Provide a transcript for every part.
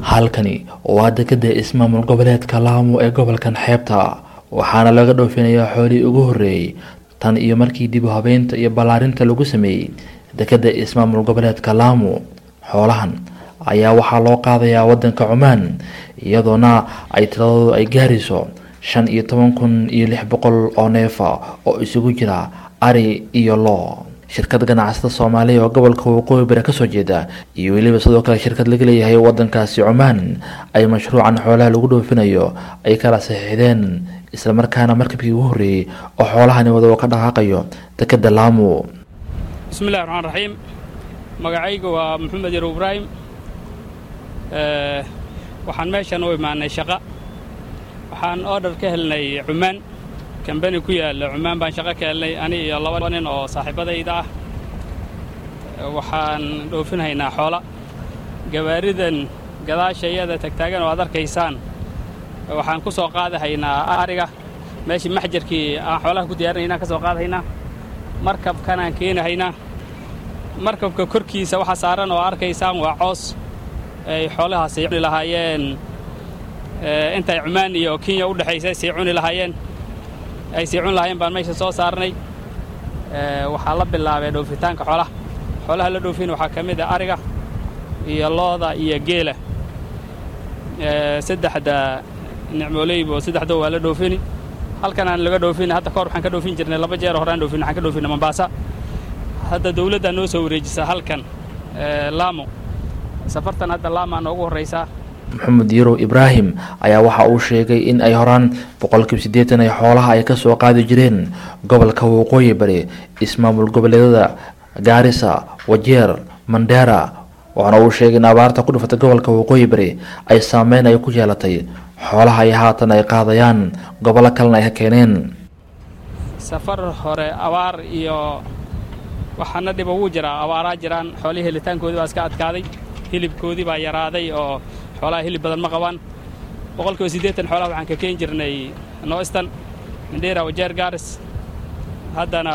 halkani waa dekada ismaamul goboleedka laamo ee gobolkan xeebta waxaana laga dhoofinayaa xoolihii ugu horreeyey tan iyo markii dib u habeynta iyo ballaarinta lagu sameeyey dekada ismaamul goboleedka laamo xoolahan ayaa waxaa loo qaadayaa wadanka cumaan iyadoona ay tiradoodu ay gaarayso shan iyo toban kun iyo lix boqol oo neefa oo isugu jira ari iyo loo shirkad ganacsada soomaaliya oo gobolka waqooyi bari kasoo jeeda iyo weliba sidoo kale shirkad laga leeyahay wadankaasi cumaan ay mashruucan xoolaha lagu dhoofinayo ay kala saxiixdeen islamarkaana markabkii ugu horreeyey oo xoolahani wada oo ka dhaqaaqayo dekada laamo bismillahi raxmaan raxiim magacaygu waa maxamed yarow ibraahim waxaan meeshan u imaanay shaqa waxaan order ka helnay cumaan kambani ku yaalla cumaan baan shaqo ka helnay ani iyo laba nin oo saaxiibadayda ah waxaan dhoofinhaynaa xoola gawaaridan gadaasha iyada tagtaagan oo aad arkaysaan waxaan ku soo qaadahaynaa ariga meeshii maxjarkii aan xoolaha ku diyaarinaynaa ka soo qaadahaynaa markabkanaan keenahaynaa markabka korkiisa waxa saaran oo arkaysaan waa coos ay xoolahaasi cuni lahaayeen intay cumaan iyo kenya u dhexaysa sii cuni lahaayeen ay sii cuni lahaayeen baan meesha soo saarnay waxaa la bilaabay dhoofitaanka xoolaha xoolaha la dhoofin waxaa ka mid a ariga iyo looda iyo geela saddexda nicmooleyba oo saddexda waa la dhoofini halkan aan laga dhoofin hadda kahor waxaan ka dhoofin jirnay laba jeer horaan dhoofin waxaan ka dhoofinay mombaasa hadda dawladdaa noo soo wareejisa halkan laamo safartan hadda laamaa noogu horraysaa maxamed yarow ibraahim ayaa waxa uu sheegay in ay horaan boqolkiiba siddeetan ay xoolaha ay ka soo qaadi jireen gobolka waqooyi bari ismaamul goboleedada gaarisa wajeer mandheera waxaana uu sheegay in abaarta ku dhufatay gobolka waqooyi bari ay saameyn ay ku yeelatay xoolaha ay haatan ay qaadayaan gobollo kalena ay ka keeneen safar hore abaar iyo waxaana dhiba wuu jiraa abaaraa jiraan xoolihii helitaankoodii baa iska adkaaday hilibkoodii baa yaraaday oo xoolaha hilib badan ma qabaan boqolkiiba siddeetan xoolaha waxaan ka keen jirnay noistan mindheera wajeer gaaris haddana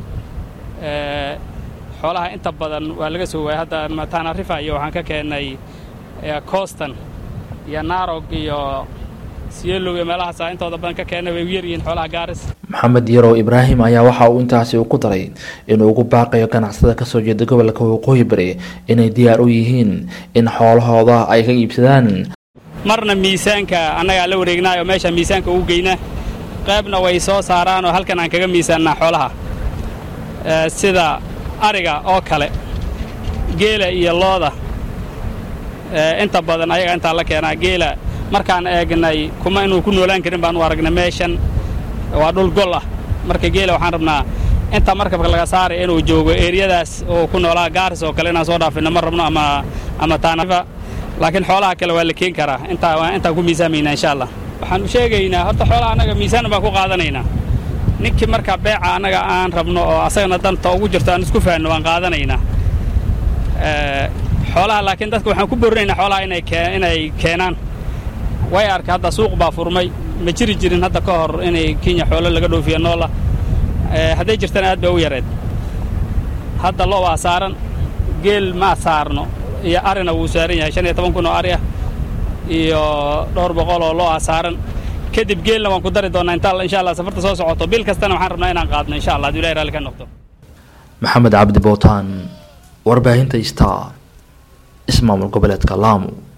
xoolaha inta badan waa laga soo waayay hadda mataanarifa iyo waxaan ka keennay coostan iyo naarog iyo siyellow iyo meelahaasa intooda badan ka keennay way u yaryihiin xoolaha gaaris maxamed yarow ibraahim ayaa waxa uu intaasi ku daray inuu ugu baaqayo ganacsada kasoo jeeda gobolka waqooyi bari inay diyaar u yihiin in xoolahooda ay ka iibsadaan marna miisaanka annagaa la wareegnaayo meesha miisaanka ugu geynaa qaybna way soo saaraan oo halkan aan kaga miisaannaa xoolaha sida ariga oo kale geela iyo looda inta badan ayaga intaa la keenaa geela markaan eegnay kuma inuu ku noolaan karin baan u aragnay meeshan waa dhul gol ah marka geela waxaan rabnaa inta markabka laga saaray inuu joogo eeriyadaas oo ku noolaa gaaris oo kale inaan soo dhaafino ma rabno ama ama taanarifa laakiin xoolaha kale waa la keen karaa intaa intaan ku miisaamaynaa insha allah waxaan u sheegaynaa horta xoolaha annaga miisaan baan ku qaadanaynaa ninkii marka beeca annaga aan rabno oo asagana danta ugu jirto aan isku fahanno waan qaadanaynaa xoolaha laakiin dadka waxaan ku borinaynaa xoolaha inay inay keenaan way arka hadda suuq baa furmay ma jiri jirin hadda ka hor inay kenya xoolo laga dhoofiya noola hadday jirtana aad bay u yareed hadda lo waa saaran geel ma saarno iyo arina wuu saaran yahay shan iyo toban kun oo ari ah iyo dhowr boqol oo lo ah saaran kadib geelna waan ku dari doonnaa inta insha allah safarta soo socoto bil kastana waxaan rabnaa inaan qaadno insha allah haduu ilahi raalli ka noqdo maxamed cabdi bootaan warbaahinta star ismaamul goboleedka laamo